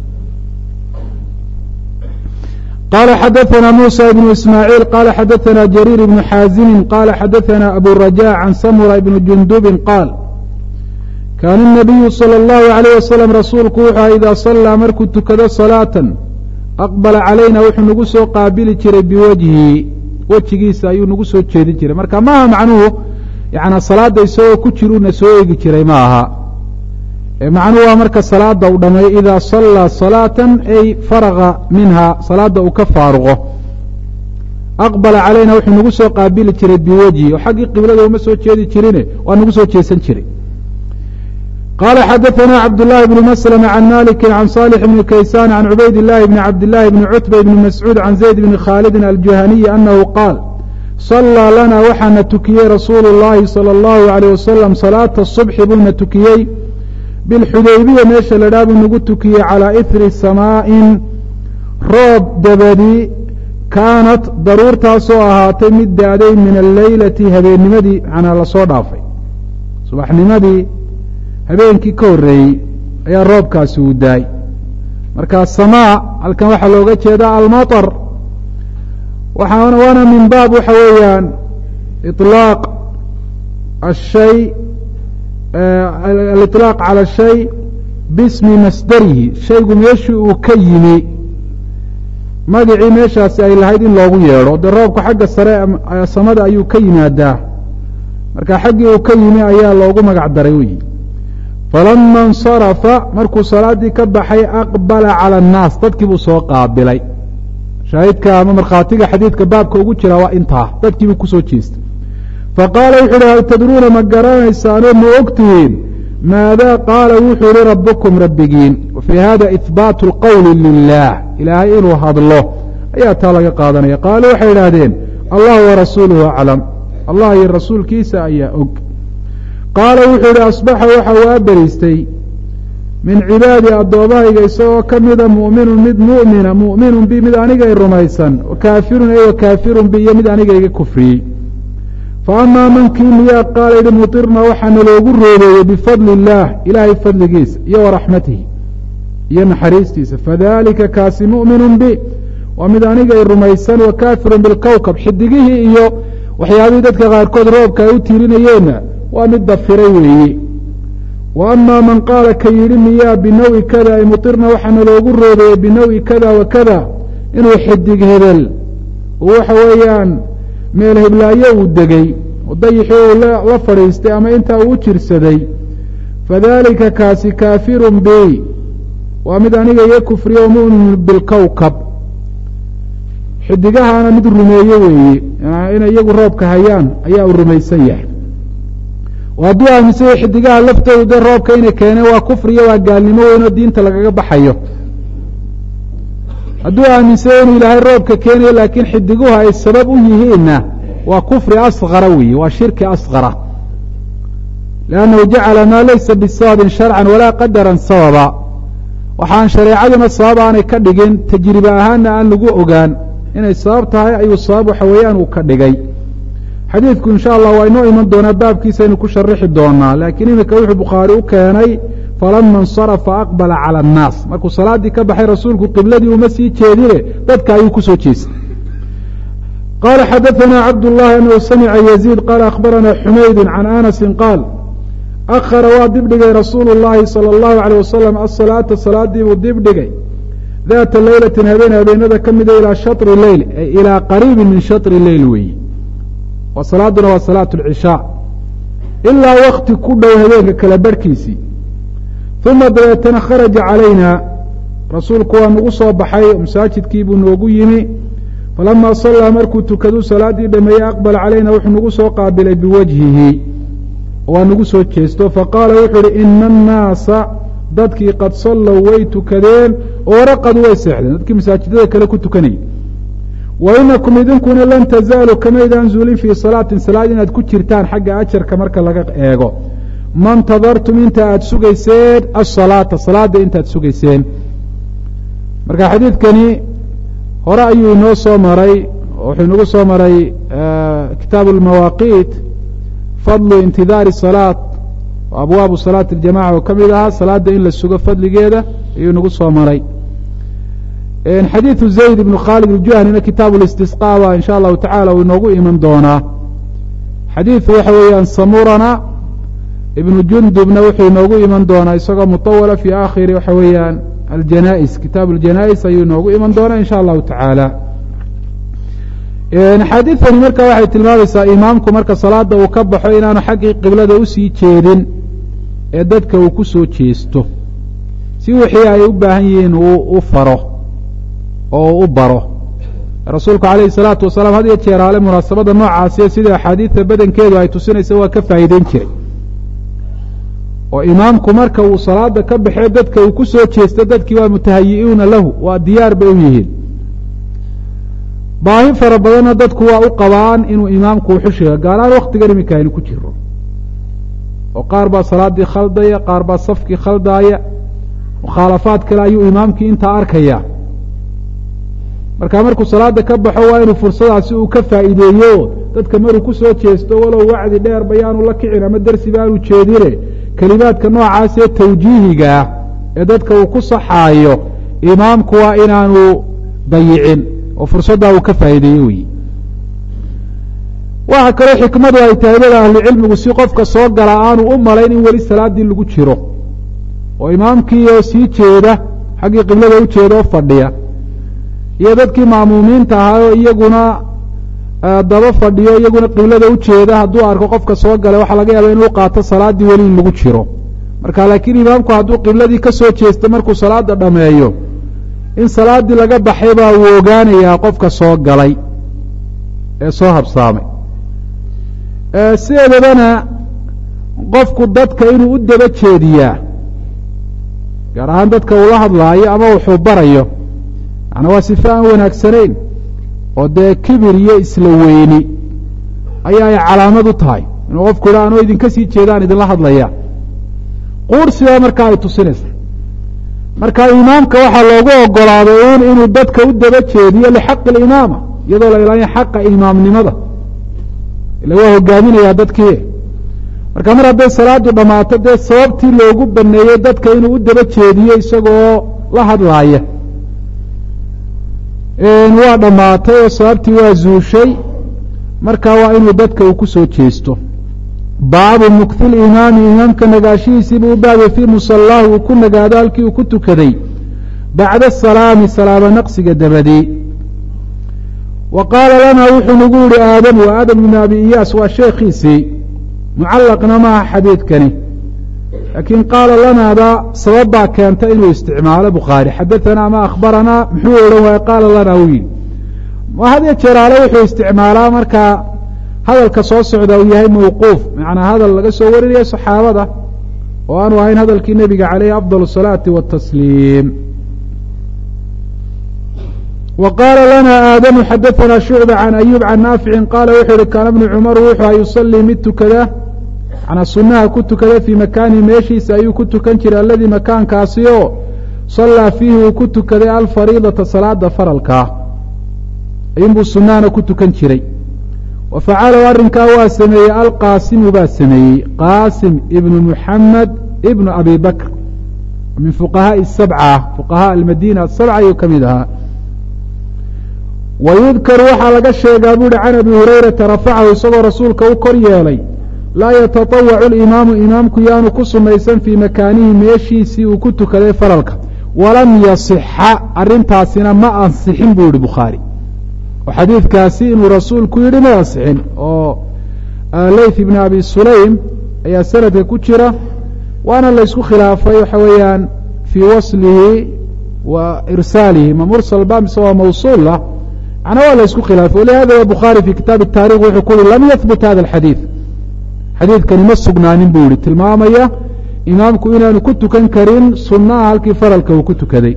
qala xadaثna muسى بن ismاعيil qala xadaثna jrيir بن xاazimi qala xadaثna abu رajاء can samura بn jundubi qaal kaana النabiyu slى الlahu عalيه waslم rasuulku wuxuu aha idaa صalىa markuu tukado صalaaةa aqbala calayna wuxuu nagu soo qaabili jiray biwajhi wejigiisa ayuu nagu soo jeedin jiray marka maaha macnuhu yana salaada isagoo ku jiruna soo eegi jiray ma aha macnuhu waa marka salaada uu dhameeyo idaa sallaa salaatan ay faraga minha salaada uu ka faaruqo aqbala calayna wuxuu nagu soo qaabili jiray biwejhi oo xaggii qiblada uma soo jeedi jirine waa nagu soo jeesan jiray qala xadaثna cabdالlahi bn mslm can maliki can صالح bn kaysan can cubayd الlahi bn cabdالlahi bn cutba bn mascuud can zayd bn khaalidi aljuhaniyi anahu qaal صalىa lana waxaana tukiyey rasuulu الlahi salى الlahu عalيه wasalam salaata الصubxi buuna tukiyey bilxudaybiya meesha la dhaa buu nagu tukiyey calىa ihri samaaءin roob dabadi kaanat daruurtaasoo ahaatay mid daaday min alleylati habeennimadii manaa lasoo dhaafay subaxnimadii habeenkii ka horreeyey ayaa roobkaasi uu daay marka samaa halkan waxaa looga jeedaa almaطar waxaana waana min baab waxa weeyaan iطlaaq ashay aliطlaaq calى shay bismi masdarihi shaygu meeshii uu ka yimi magacii meeshaasi ay lahayd in loogu yeedho dee roobku xagga sare samada ayuu ka yimaadaa marka xaggii uu ka yimi ayaa loogu magac daray weyi falama اnsarafa markuu salaaddii ka baxay aqbala calى الnaas dadkii buu soo qaabilay shaahidka ama markhaatiga xadiidka baabka ugu jira waa intaa dadkii buu kusoo jeestay faqaala wuxu uhi hal tadruuna ma garanaysaanoo ma ogtihiin maada qaala wuxuu ihi rabukum rabbigiin wa fii hada ihbaatu اlqowli lilah ilaahay inuu hadlo ayaa taa laga qaadanaya qaaluu waxay idhaahdeen allah warasuuluhu aclam allah iyo rasuulkiisa ayaa og qaala wuxuu ihi asbaxa waxa uu aberiistay min cibaadi addoommahayga isagoo ka mida mu'minun mid mu'mina mu'minun bi mid anigay rumaysan kaafirun e kaafirun bi iyo mid anigayga kufriyey fa amaa mankii miyaa qaala yihi mutirna waxaana loogu roobeeyey bifadli illaah ilaahay fadligiisa iyo waraxmatihi iyo naxariistiisa fadalika kaasi mu'minun bi waa mid anigay rumaysan wa kaafirun bilkowkab xidigihii iyo waxyaabihii dadka qaarkood roobka ay u tiirinayeenna waa mid dafiray weeye wa amaa man qaala ka yidhi miyaa binawi kada ay mutirna waxaana loogu roobeeyey binawi kada wa kada inuu xidig hebel waxa weeyaan meel heblaayo uu degey oo dayixii uu la fadhiistay ama intaa uu u jirsaday fadalika kaasi kaafirun bi waa mid aniga iyo kufriya o mu'minun bilkowkab xidigahaana mid rumeeye weeye inay iyagu roobka hayaan ayaa uu rumaysan yahay hadduu aaminsanya xidigaha laftoodu dee roobka inay keeneen waa kufriyo waa gaalnimo weyn oo diinta lagaga baxayo hadduu aaminsanya inuu ilaahay roobka keenayo laakiin xidiguhu ay sabab u yihiinna waa kufri asqara weeye waa shirki asqara liannahu jacala maa laysa bisababin sharcan walaa qadaran sababa waxaan shareecaduna sabab aanay ka dhigin tajribe ahaanna aan lagu ogaan inay sabab tahay ayuu sabab waxa weeyaan uu ka dhigay xadiidku insha allah waa inoo iman doonaa baabkiisaynu ku sharixi doonaa laakiin iminka wuxuu bukhaari u keenay falama insarafa aqbala cala annaas markuu salaaddii ka baxay rasuulku qibladii uma sii jeedine dadka ayuu kusoo jeestay qala xadaثna cabdالlahi anhu samica yaziid qaala akhbarana xumaydu can anasi qaal akhara waa dibdhigay rasuulu اllahi salى اllahu alيyه wasalam asalaata salaadii buu dibdhigay daata leylatin habeen habeenada ka mida ilaa shaطri leyl ay ilaa qariibi min shaطri leyl weeye wa salaaduna waa salaat اlcishaa ilaa wakti ku dhow habeenka kala barhkiisii uma dabeetana kharaja calayna rasuulku waa nagu soo baxay masaajidkii buu noogu yimi falama sallaa markuu tukaduu salaaddii dhameeyey aqbala calayna wuxuu nagu soo qaabilay biwajhihi waa nagu soo jeesto faqaala wuxuu uhi ina annaasa dadkii qad sallow way tukadeen oo raqadu way seexdeen dadkii masaajidada kale ku tukanayay wa inakum idinkuna lan tazaaluu kamaydaan zuulin fii salaatin salaad inaad ku jirtaan xagga ajarka marka laga eego ma ntadartum inta aada sugayseen asalaata salaada intaad sugayseen marka xadiidkani hore ayuu inoo soo maray wuxuu inagu soo maray kitaabu lmawaaqiit fadlu intidaari salaat abwaabu salaati اljamaca oo ka mid ahaa salaada in la sugo fadligeeda ayuu inagu soo maray xadiidu zayd ibnu khaalid iljuhanina kitaabu listisqa ba in sha allahu tacala uu inoogu iman doonaa xadiidu waxa weeyaan samurana ibnu jundubna wuxuu inoogu iman doonaa isagoo mutawala fi aakhiri waxa weeyaan aljanais kitaabu aljanais ayuu inoogu iman doonaa in sha allahu tacaala axaadiidtani marka waxay tilmaamaysaa imaamku marka salaada uu ka baxo inaanu xaggii qiblada usii jeedin ee dadka uu ku soo jeesto si wixii ay u baahan yihiin uu u faro oo u baro rasuulku calayhi salaatu wasalaam had iyo jeeraale munaasabadda noocaasiyo sida axaadiidta badankeedu ay tusinaysa waa ka faa'iideyn jiray oo imaamku marka uu salaada ka baxee dadka uu ku soo jeesto dadkii waa mutahayi'uuna lahu waa diyaar bay u yihiin baahi fara badanna dadku waa u qabaan inuu imaamku uxushiga gaaraan waktigan iminka aynu ku jiro oo qaar baa salaaddii khaldaya qaar baa safkii khaldaaya mukhaalafaad kale ayuu imaamkii intaa arkaya marka markuu salaada ka baxo waa inuu fursadaasi uu ka faa'iideeyo dadka maruu ku soo jeesto walow wacdi dheer bayaanu la kicin ama dersiba aanu jeedine kelimaadka noocaas ee tawjiihiga ah ee dadka uu ku saxaayo imaamku waa inaanu dayicin oo fursaddaa uu ka faa'iideeyo weyi waxa kaloo xikmadu ay tahay dada ahlucilmigu si qofka soo gala aanu u malayn in weli salaaddii lagu jiro oo imaamkii oo sii jeeda xaggii qiblada u jeeda oo fadhiya iyo dadkii ma'muumiinta ahaayoo iyaguna daba fadhiyo iyaguna qiblada u jeeda hadduu arko qofka soo galay waxaa laga yaaba inuu qaato salaaddii weli in lagu jiro marka laakiin imaamku hadduu qibladii ka soo jeesto markuu salaada dhameeyo in salaaddii laga baxay baa uu ogaanayaa qofka soo galay ee soo habsaamay sideedabana qofku dadka inuu u daba jeediyaa gaar ahaan dadka uula hadlaayo ama wuxuu barayo macnaa waa sife aan wanaagsanayn oo dee kibir iyo isla weyni ayaa ay calaamad u tahay inuu qofku idha anoo idinka sii jeedaan idinla hadlaya quursiba markaa ay tusinaysa marka imaamka waxaa loogu ogolaaday un inuu dadka u daba jeediyo lixaqi alimaama iyadoo la ilaaliya xaqa imaamnimada ila waa hogaaminayaa dadkii marka mar hadday salaadu dhammaato dee sababtii loogu baneeyey dadka inuu u daba jeediyo isagoo la hadlaaya waa dhammaatay oo sababtii waa zuushay marka waa inuu dadka uu ku soo jeesto baabu mukti limaami imaamka nagaashihiisiibuu u baabay fii musallaahu uu ku nagaado halkii uu ku tukaday bacda salaami salaamo naqsiga dabadii wa qaala lanaa wuxuu nagu yihi aadam wa aadam ibn abi iyaas waa sheekhiisii mucallaqna maaha xadiidkani laakiin qaala lanaada sabab baa keenta inuu isticmaalo bukhaari xadaanaa ama akhbaranaa muxuu odhan waaya qaala lanaa uu yidhi hadiyo jeeraale wuxuu isticmaalaa markaa hadalka soo socda uu yahay mawquuf macnaa hadal laga soo warinayo saxaabada oo aanu ahayn hadalkii nebiga caleyhi afdal الsalaati watasliim wa qaala lana aadamu xadaanaa shucba can ayuub can naaficin qaala wuxuu yihi kaana bnu cumaru wuxua yusalii mid tukada manaa sunaha ku tukada fii makaanihi meeshiisa ayuu ku tukan jiray aladii makaankaasi oo sallaa fiihi uu ku tukaday alfariidata salaada faralkaa ayuunbuu sunahana ku tukan jiray wa facalahu arrinkaa waa sameeyey alqaasimu baa sameeyey qaasim ibnu muxamed ibnu abi bakr min fuqahaaءi sabca fuqahaa almadiina asabca ayuu ka mid ahaa wa yudkaru waxaa laga sheegaa bu uhi can abi hurayrata rafacahu isagoo rasuulka u kor yeelay laa yataطawacu اlimaamu imaamku yaanu ku sunaysan fii makaanihi meeshiisii uu ku tukaday faralka walam yasixa arintaasina ma ansixin buu yihi bukhaari oo xadiidkaasi inuu rasuulku yidhi ma ansixin oo leyth ibn abi sulaym ayaa sanadka ku jira waana laysku khilaafay waxa weeyaan fii waslihi wa irsaalihi ma mursal ba mise waa mawsuula macnaa waa laysku khilaafay walihada bukhaari fi kitaab الtaarikh wuxuu ku yihi lam yahbut hada اxadiiث xadiidkani ma sugnaanin buu yihi tilmaamaya imaamku inaanu ku tukan karin sunaha halkii faralka uu ku tukaday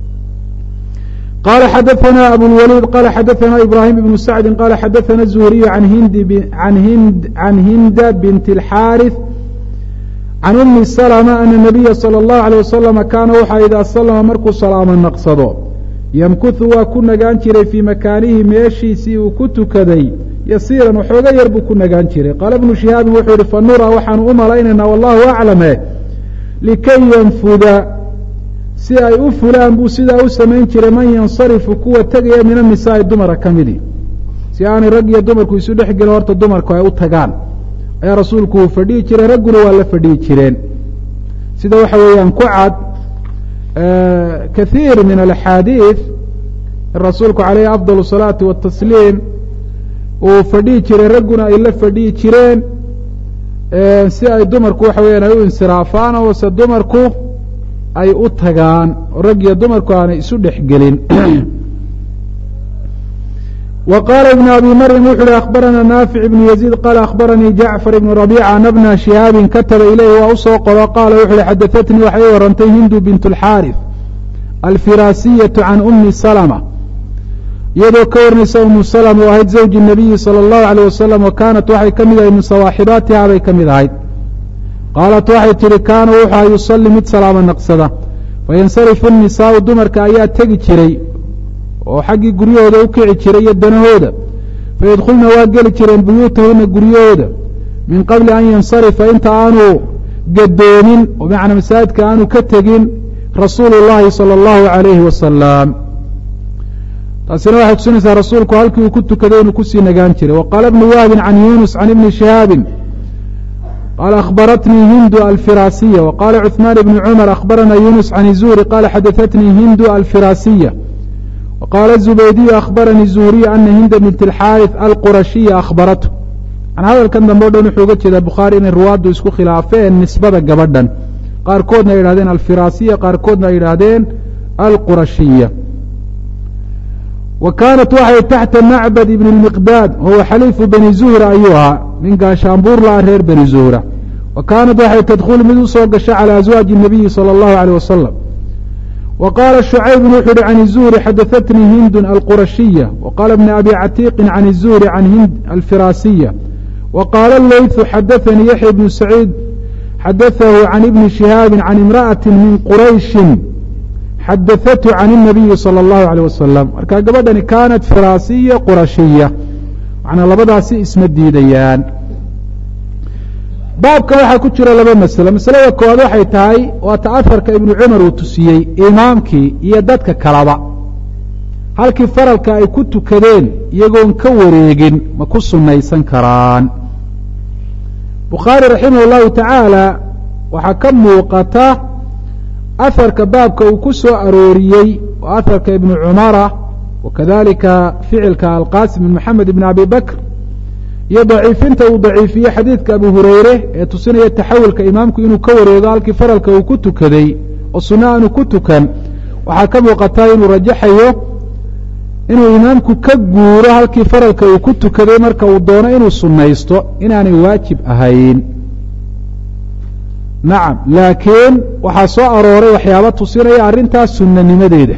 qala xadaثna abulwaliid qala xadaثna ibrahim ibnu sacdi qala xadaثna الzuhriyu can hinda bint اlxaariث can umi slma ana nabiya salى اllahu alيه wasalama kaana waxaa idaa salama markuu salaamo naqsado yamkuhu waa ku nagaan jiray fii makaanihi meeshiisii uu ku tukaday yasiiran waxooga yar buu ku nagaan jiray qaala bnu shihaabin wuxuu yihi fanura waxaanu u malaynaynaa wallahu aclame likay yanfuda si ay u fulaan buu sidaa u samayn jiray man yansarifu kuwa tegaya min annisaai dumara ka midi si aanay rag iyo dumarku isu dhex gelin horta dumarku ay u tagaan ayaa rasuulku uu fadhihi jiray ragguna waa la fadhihi jireen sida waxa weeyaan ku cad kathiir min alaxaadiid rasuulku calayhi afdal الsalaati watasliim uu fadhihi jiray ragguna ay la fadhihi jireen si ay dumarku waxa weyaan ay u insiraafaan oo se dumarku ay u tagaan oo rag iyo dumarku aanay isu dhexgelin wa qaala ibnu abi maryam wuxu uhi akhbarana naafic ibnu yaziid qaala akhbaranii jacfar ibnu rabiica ana bna shihaabin kataba ilayhi waa usoo qoro qaala wuxu uhi xadaatnii waxay i warantay hindu bint اlxaarif alfiraasiyatu can umi salma iyadoo ka warnaysa umu salma oo ahayd zawji الnabiyi salى اllahu alيyh wasalam wa kaanat waxay ka mid ahayd min sawaaxibaatiha bay ka mid ahayd qaalat waxay tihi kaana wuxua yusali mid salaamo naqsada fayansarifu الnisaau dumarka ayaa tegi jiray oo xaggii guryahooda u kici jiray iyo danahooda fayadkhulna waa geli jireen buyuutahuna guryahooda min qabli an yansarifa inta aanu gadoomin oo macnaa masaajidka aanu ka tegin rasuulu llahi salى اllahu alayhi wasalam taasina waxay tusinaysaa rasuulku halkii uu ku tukaday inuu kusii nagaan jiray waqaala bnu wahbin can yunus can ibni shihaabin qaala akhbaratnii hindu alfiraasiya waqaala cuثmaan ibni cumar akhbarana yunus can zuhri qaala xadaatnii hindu alfiraasiya waqaala zubaydiyu akhbaranii zuhriya ana hinda bint اlxaariث alqurashiya akhbaratu an hadalkan dambe o dhan wuxuu uga jeedaa bukhaari inay ruwaaddu isku khilaafeen nisbada gabadhan qaarkoodna ay yidhahdeen alfiraasiya qaarkoodna ay yidhaahdeen alqurashiya wa kaanat waxay taxta macbad ibn اlmiqdaad wahuwa xaliifu bani zuhra ayuu ahaa nin gaashaanbuur la-a reer bani zuhra wa kaanat waxay tadkhulu mid usoo gasha calى aswaaji الnabiyi salى اllahu alيyh wasalam wa qaala shucaybun wuxu uhi can الzuhri xadaatnii hindun alqurashiya wa qaala bn abi catiiqin can الzuhri can hind alfiraasiya wa qaala leyثu xadaanii yaxya bnu saciid xadaahu can ibni shihaabi can imra'ati min qurayshi xadaatu can الnabiyi salى اllahu alيyh wasalam marka gabadhani kaanat firaasiya qurashiya macnaa labadaasi isma diidayaan baabka waxaa ku jira laba maslo masalada koowaad waxay tahay waa ta afarka ibnu cumar uu tusiyey imaamkii iyo dadka kaleba halkii faralka ay ku tukadeen iyagoon ka wareegin ma ku sunnaysan karaan bukhaari raximah اllahu tacaala waxaa ka muuqata afarka baabka uu ku soo arooriyey oo afarka ibnu cumara wa kadalika ficilka alqasim bn maxamed ibn abi bakr iyo daciifinta uu daciifiye xadiidka abu hureyre ee tusinaya taxawulka imaamku inuu ka wareego halkii faralka uu ku tukaday oo sunno aanu ku tukan waxaa ka muuqataa inuu rajaxayo inuu imaamku ka guuro halkii faralka uu ku tukaday marka uu doono inuu sunnaysto inaanay waajib ahayn nacam laakiin waxaa soo arooray waxyaaba tusinaya arrintaas sunnanimadeeda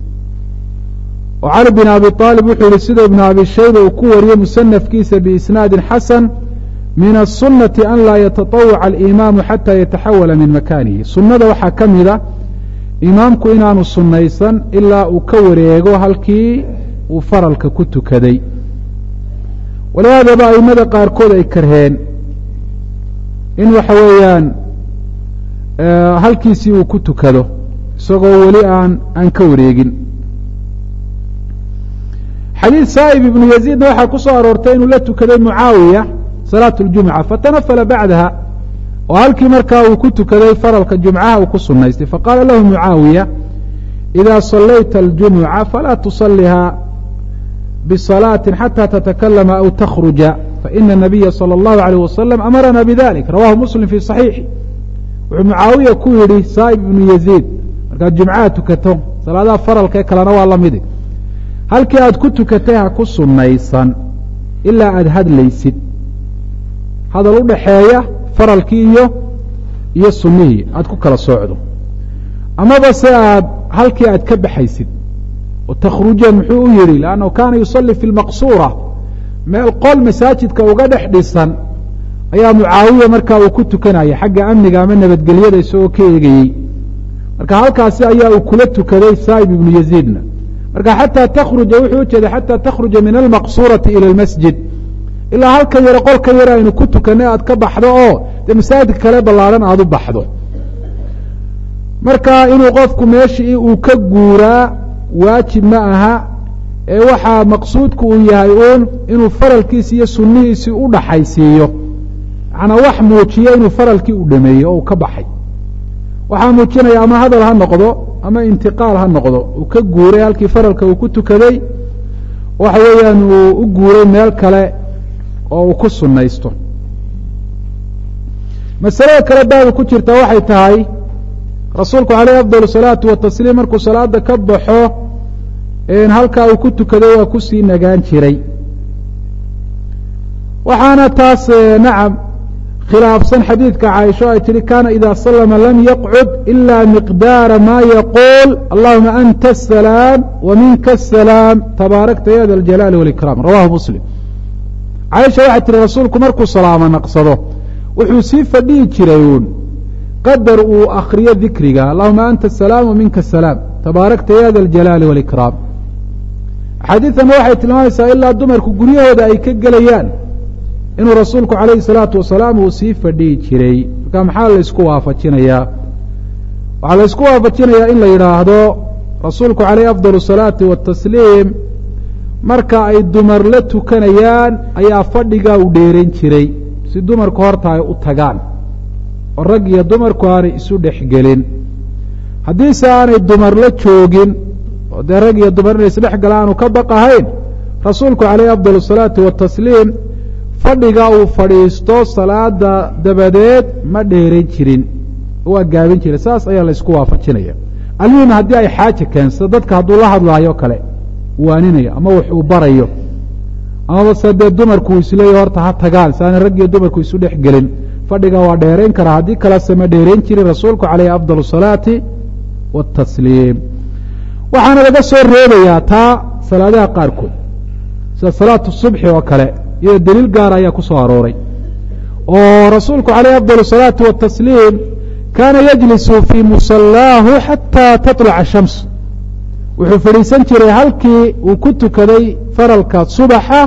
oo cali bin abi aalib wuxuu yihi sida ibnu abi shayba uu ku wariyey musanafkiisa biisnaadin xasan min aلsunati an laa yataطawaca alimaamu xata yataxawala min makanihi sunnada waxaa ka mida imaamku inaanu sunnaysan ilaa uu ka wareego halkii uu faralka ku tukaday walihaadaba aimada qaarkood ay karheen in waxa weeyaan halkiisii uu ku tukado isagoo weli aan aan ka wareegin xadiid saa'ib ibnu yaziidna waxaa ku soo aroortay inuu la tukaday mucaawiya salaatu اljumca fatanafala bacdaha oo halkii markaa uu ku tukaday faralka jumcaha uu ku sunaystay faqaala lahu mucaawiya إida صalayta اljumuca falaa tusaliha bصalaaةi xatى tatakalama aw takhruja faina الnabiya salى اllahu عalيه wasalam amarana bidalik rawahu muslim fi صaxiixi wuxuu mucaawiya ku yidhi saa'ib ibnu yaziid markaad jumcaha tukato salaadaha faralka ee kalena waa lamidi halkii aad ku tukatay ha ku sunnaysan ilaa aada hadlaysid hadal u dhaxeeya faralkii iyo iyo sunnihii aad ku kala soocdo amaba se aad halkii aad ka baxaysid oo takhrujan muxuu u yidhi lannahu kaana yusalli fi lmaqsuura meel qol masaajidka uga dhex dhisan ayaa mucaawiya markaa uu ku tukanaya xagga amniga ama nabadgelyada isagoo ka eegayey marka halkaasi ayaa uu kula tukaday saa'ib ibnu yaziidna marka xataa takhruja wuxuu ujeeday xataa takhruja min almaqsuurati ila almasjid ilaa halka yare qolka yare aynu ku tukanay aad ka baxdo oo dee masaajidka kale ballaadhan aada u baxdo marka inuu qofku meeshii uu ka guuraa waajib ma aha ee waxaa maqsuudku uu yahay uun inuu faralkiisi iyo sunnihiisii u dhaxaysiiyo macnaa wax muujiya inuu faralkii u dhameeyo oo uu ka baxay waxaa muujinaya ama hadal ha noqdo ama intiqaal ha noqdo uu ka guuray halkii faralka uu ku tukaday waxa weeyaan uu u guuray meel kale oo uu ku sunnaysto masalada kale baaba ku jirta waxay tahay rasuulku caleyh afdal salaatu watasliim markuu salaada ka baxo halkaa uu ku tukaday waa kusii nagaan jiray waxaana taas nacam khilaafsan xadiidka caaisho ay tihi kana ida salama lam yaqcud ila miqdaara ma yaquul allahuma anta asalaam wa minka asalaam tabaarakta ya da aljalaali walikraam rawahu muslim caaisha waxay tihi rasuulku markuu salaamo naqsado wuxuu sii fadhihi jiray uun qadar uu akriyo dikriga allahuma anta asalaam wa minka asalaam tabaarakta ya da aljalaali walikraam axaadiidana waxay tilmaamaysaa ilaa dumarku guryahooda ay ka gelayaan inuu rasuulku calayhi salaatu wasalaam uu sii fadhihi jiray marka maxaa laysku waafajinayaa waxaa laysku waafajinayaa in la yidhaahdo rasuulku calayhi afdal salaati watasliim marka ay dumar la tukanayaan ayaa fadhigaa u dheerayn jiray si dumarku horta ay u tagaan oo rag iyo dumarku aanay isu dhexgelin haddiise aanay dumar la joogin oo dee rag iyo dumar inay isdhex gala aanu ka baqahayn rasuulku calayhi afdal salaati watasliim fadhiga uu fadhiisto salaada dabadeed ma dheerayn jirin waa gaabin jiray saas ayaa laysku waafajinaya almuhim haddii ay xaaja keensato dadka hadduu la hadlaayo kale waaninayo ama wax uu barayo amaba se dee dumarku uu isleeya horta ha tagaan si aanay rag iyo dumarku isu dhex gelin fadhiga waa dheerayn karaa haddii kalese ma dheerayn jirin rasuulku calayhi afdal salaati watasliim waxaana laga soo reebayaa taa salaadaha qaarkood sida salaatu subxi oo kale iyadoo deliil gaara ayaa ku soo arooray oo rasuulku calayh afdal salaati watasliim kaana yajlisu fii musallaahu xataa taطlaca shams wuxuu fadhiisan jiray halkii uu ku tukaday faralka subaxa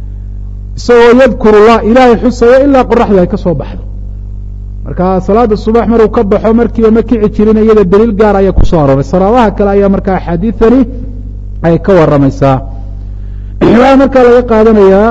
isagoo yadkuru llah ilaahay xusayo ilaa qoraxdu ay ka soo baxdo marka salaada subax maruu ka baxo markiiba ma kici jirin iyada deliil gaar ayaa ku soo arooray saraabaha kale ayaa markaa axaadiidani ay ka waramaysaa waxaa markaa laga qaadanayaa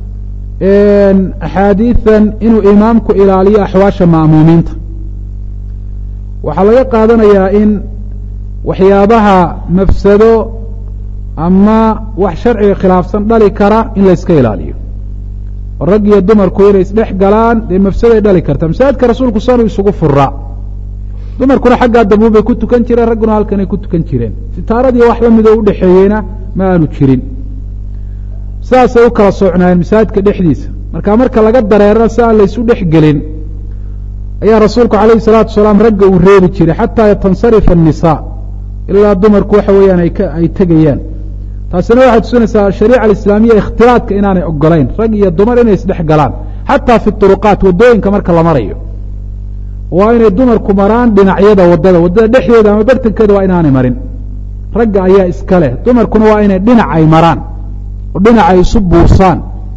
axaadiidan inuu imaamku ilaaliyo axwaasha ma'muumiinta waxaa laga qaadanayaa in waxyaabaha mafsado ama wax sharciga khilaafsan dhali kara in la yska ilaaliyo oo rag iyo dumarku inay isdhex galaan dee mafsaday dhali karta masaajidka rasuulku sanuu isugu furaa dumarkuna xaggaa dambuun bay ku tukan jireen ragguna halkanay ku tukan jireen sitaaradii wax la midoo udhexeeyeyna ma aanu jirin sidaasay u kala socnaayeen masaajidka dhexdiisa marka marka laga dareerana si aan laysu dhex gelin ayaa rasuulku calayhi salaatu wasalaam ragga uu reebi jiray xataa tansarifa annisaa ilaa dumarku waxa weeyaan ay tegayaan taasina waxay tusinaysaa ashariica alislaamiya ikhtilaadka inaanay ogolayn rag iyo dumar inay isdhex galaan xataa fi turuqaat waddooyinka marka la marayo waa inay dumarku maraan dhinacyada waddada waddada dhexdeeda ama bartankeeda waa inaanay marin ragga ayaa iska leh dumarkuna waa inay dhinac ay maraan oo dhinac ay isu buursaan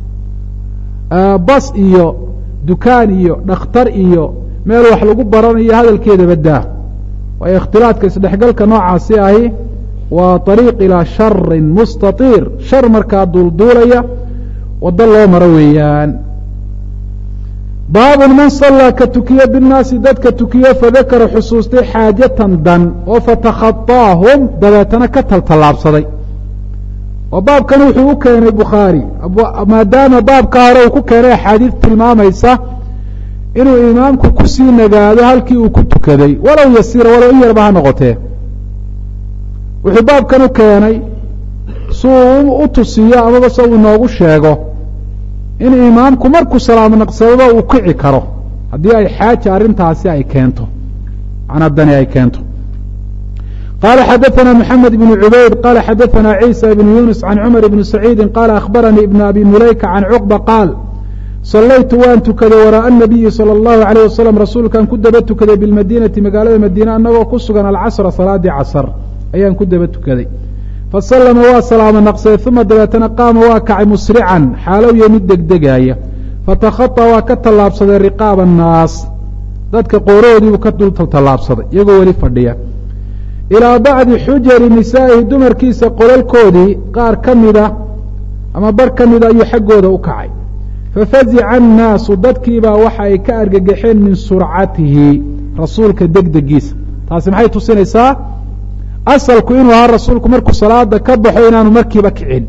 bas iyo dukaan iyo dhakhtar iyo meel wax lagu baranayo hadalkeeda baddaa waayo ikhtilaadka isdhexgalka noocaasi ahi waa طariiq ilaa sharin mustatiir shar markaa duulduulaya waddo loo maro weeyaan baabun man sallaa ka tukiye binnaasi dadka tukiye fadakara xusuustay xaajatan dan oo fatakhaطaahum dabeetana ka taltallaabsaday oo baabkan wuxuu u keenay bukhaari maadaama baabka hore uu ku keenay axaadiid tilmaamaysa inuu imaamku kusii nagaado halkii uu ku tukaday walow yasiira walow in yarba ha noqotee wuxuu baabkan u keenay si uu u tusiyo amaba se uu inoogu sheego in imaamku markuu salaamo naqsadaba uu kici karo haddii ay xaaja arrintaasi ay keento macnaa dani ay keento qala xadaثna mحamed بن cubayd qala xadaثna عيسى بن yuنس عan cmر بن سacيidi qala akhbaranii بن abi mulayka can cqبة qaal salaytu waan tukaday waraaءa النabiyi salى الlahu عalيه waslم rasuulkan ku daba tukaday biاlmadinati magaalada madiine anagoo ku sugan alcasra salaadii casr ayaan ku daba tukaday fasalama waa salaamo naqsaday uma dabeetana qaama waa kacay musrican xaalow yo mid degdegaaya fatakhaطa waa ka tallaabsaday riqaab الnaas dadka qoorohoodiibuu ka dul tallaabsaday iyagoo weli fadhiya ilaa bacdi xujari nisaa'ihi dumarkiisa qolalkoodii qaar ka mida ama bar ka mida ayuu xaggooda u kacay fafazica annaasu dadkiibaa waxa ay ka argagaxeen min surcatihi rasuulka degdegiisa taasi maxay tusinaysaa asalku inuu ahaa rasuulku markuu salaada ka baxo inaanu markiiba kicin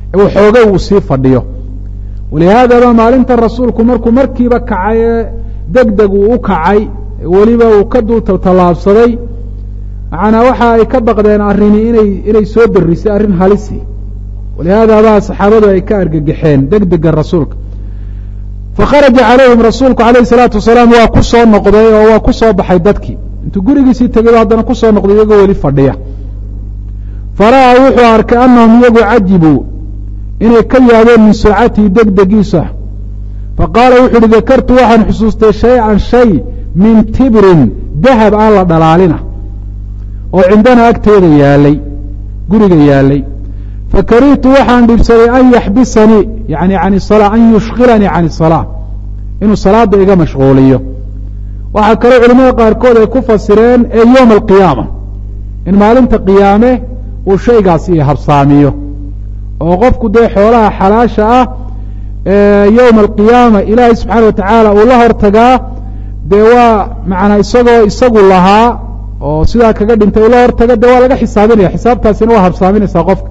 waxoogay uu sii fadhiyo walihaadaba maalintan rasuulku markuu markiiba kacay ee deg deg uu u kacay weliba uu ka dul tallaabsaday macnaa waxa ay ka baqdeen arrini inay inay soo darisay arrin halisi walihaada baa saxaabadu ay ka argagaxeen deg dega rasuulka fakharaja calayhim rasuulku calayhi salaatu wasalaam waa ku soo noqday oo waa ku soo baxay dadkii intuu gurigiisii tegay haddana ku soo noqday iyagoo weli fadhiya fara'aa wuxuu arkay annahum iyagu cajibuu inay ka yaabeen min surcatihi degdegiisa faqaala wuxu uhi dakartu waxaan xusuustay shay-an shay min tibrin dahab aan la dhalaalina oo cindana agteeda yaalay guriga yaalay fakarihtu waxaan dhibsaday an yaxbisanii yani can salaa an yushkilanii can isalaa inuu salaada iga mashquuliyo waxaa kaloo culimada qaarkood ay ku fasireen ee yowma alqiyaama in maalinta qiyaame uu shaygaas iyo habsaamiyo oo qofku dee xoolaha xalaasha ah yowma alqiyaama ilaahay subxaana wa tacaala uu la hortagaa dee waa macnaa isagoo isagu lahaa oo sidaa kaga dhintay ula hortaga dee waa laga xisaabinaya xisaabtaasina waa habsaaminaysaa qofka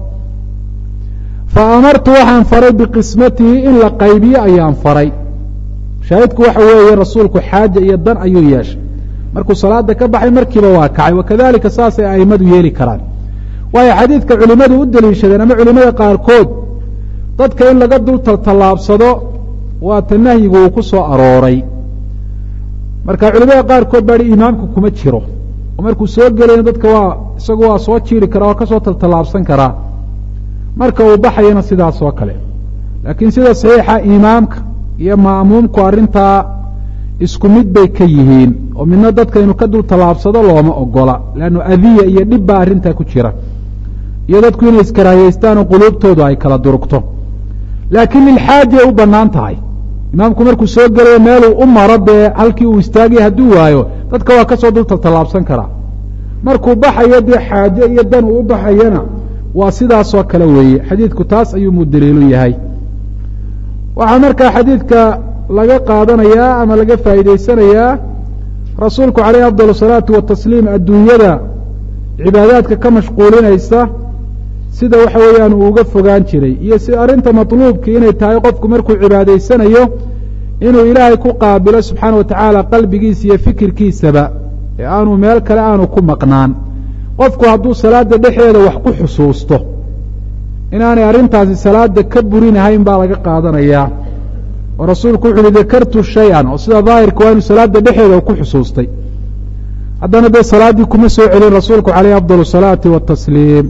fa amartu waxaan faray biqismatihi in la qaybiyo ayaan faray shaahidku waxa weeye rasuulku xaaja iyo dan ayuu yeeshay markuu salaada ka baxay markiiba waa kacay wakadalika saasay aimadu yeeli karaan waayo xadiidka culimadu u deliishadeen ama culimada qaarkood dadka in laga dul taltallaabsado waata nahyigu uu ku soo arooray marka culimada qaarkood baa hi imaamku kuma jiro oo markuu soo gelayna dadka waa isagu waa soo jiiri karaa waa ka soo taltallaabsan karaa marka uu baxayana sidaas oo kale laakiin sida saxiixa imaamka iyo ma'muumku arrintaa isku mid bay ka yihiin oo midna dadka inuu ka dul tallaabsado looma ogola leannu adiya iyo dhib baa arrintaa ku jira iyo dadku inay iskaraayeystaan oo quluubtoodu ay kala durugto laakiin lilxaajay u bannaan tahay imaamku markuu soo gelayo meeluu u maro dee halkii uu istaagaya hadduu waayo dadka waa ka soo dul taltallaabsan karaa markuu baxayo dee xaaje iyo dan uu u baxayana waa sidaasoo kale weeye xadiidku taas ayuu mu daliilu yahay waxaa markaa xadiidka laga qaadanayaa ama laga faa'iidaysanayaa rasuulku calayhi afdal asalaatu watasliim adduunyada cibaadaadka ka mashquulinaysa sida waxa weeyaan uu uga fogaan jiray iyo si arrinta matluubkii inay tahay qofku markuu cibaadaysanayo inuu ilaahay ku qaabilo subxaana wa tacaala qalbigiisa iyo fikirkiisaba ee aanu meel kale aanu ku maqnaan qofku hadduu salaada dhexdeeda wax ku xusuusto inaanay arrintaasi salaada ka burinahayn baa laga qaadanayaa oo rasuulku wuxu uhi dakartu shay-an oo sida daahirka waa inu salaada dhexeeda ku xusuustay haddana dee salaaddii kuma soo celin rasuulku calayhi afdal asalaati watasliim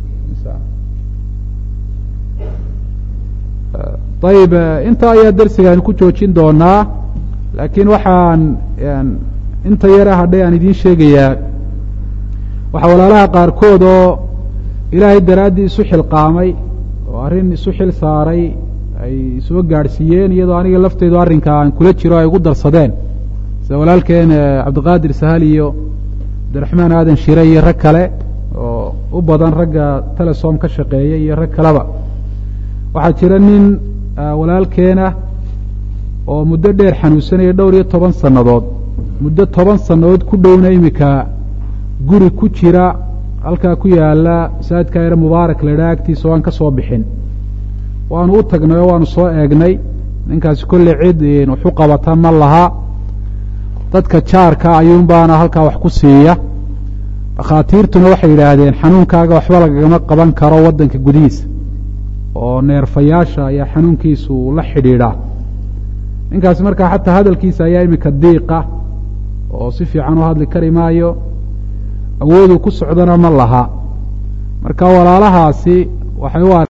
ayib intaa ayaa darsigaan ku joojin doonaa laakiin waxaan inta yare hadhay aan idiin sheegayaa waxaa walaalaha qaarkood oo ilaahay daraaddii isu xilqaamay oo arrin isu xil saaray ay soo gaadhsiiyeen iyadoo aniga lafteedu arrinka aan kula jiro ay ugu darsadeen sida walaalkeen cabdiqaadir sahal iyo cabdiraxmaan aadan shire iyo rag kale oo u badan ragga telesom ka shaqeeya iyo rag kaleba waxaa jira nin walaalkeena oo muddo dheer xanuunsanaya dhowr iyo toban sannadood muddo toban sannadood ku dhowna iminka guri ku jira halkaa ku yaala masaajidka yare mubaarak la idhaha agtiisa o aan ka soo bixin waanu u tagnay oo waanu soo eegnay ninkaasi kolley cid waxu qabata ma laha dadka jaarka ayuun baana halkaa wax ku siiya dhakhaatiirtuna waxay yidhaahdeen xanuunkaaga waxba lagagama qaban karo waddanka gudihiisa oo neerfayaasha ayaa xanuunkiisu la xidhiidhaa ninkaasi markaa xataa hadalkiisa ayaa iminka diiqa oo si fiican u hadli kari maayo awooduu ku socdana ma laha marka walaalahaasi waxay u